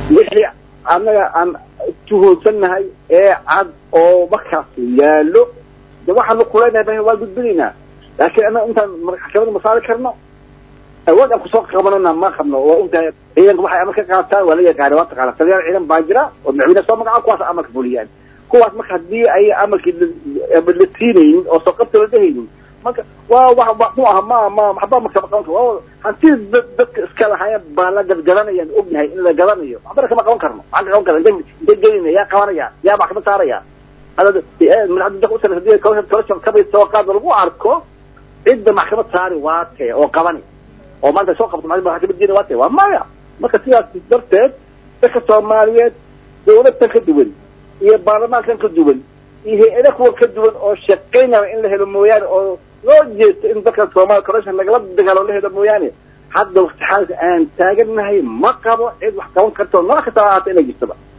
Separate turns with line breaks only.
wixii annaga aan tuhunsannahay ee cad oo markaas yaallo de waxaanu kuleynahay waa gudbinaynaa laakiin annaga intaan maxkamada ma saari karno awood aan kusoo qabanana ma qabno oo untahay ciidanka waxay amar ka qaataan waa la yaqaana waa taqaana taliyaal ciidan baa jira oo madaxweyne soo magaca kuwaas amarka fuliyaan kuwaas marka haddii ay amarkii la siinaynin oo soo qabta la dhehaynin marka waa wa mu aha ma ma waxba makama qaban karo hantii dadka iska lahaayeen baa la gadgadanayaan ognahay in la gadanayo waxbana kama qaban karno waxaan ka qaban karna inte gelinaya yaa qabanaya yaa maxkamad saaraya kabay soo qaad lagu arko cidda maxkamad saari waa tee oo qabani oo maanta soo qabto maxkamad geeni waa tee waa maya marka sidaas darteed dadka soomaaliyeed dawladtan ka duwan iyo baarlamaankan ka duwan iyo hay-ada kuwa ka duwan oo shaqaynaya in la helo mooyaane oo loo jeesto in dadka soomaaliya corruption lagala dagaalo la helo mooyaane hadda wakti xaalka aan taagannahay ma qabo cid wax qaban karto nooc kasta ha ahaata inay jirtaba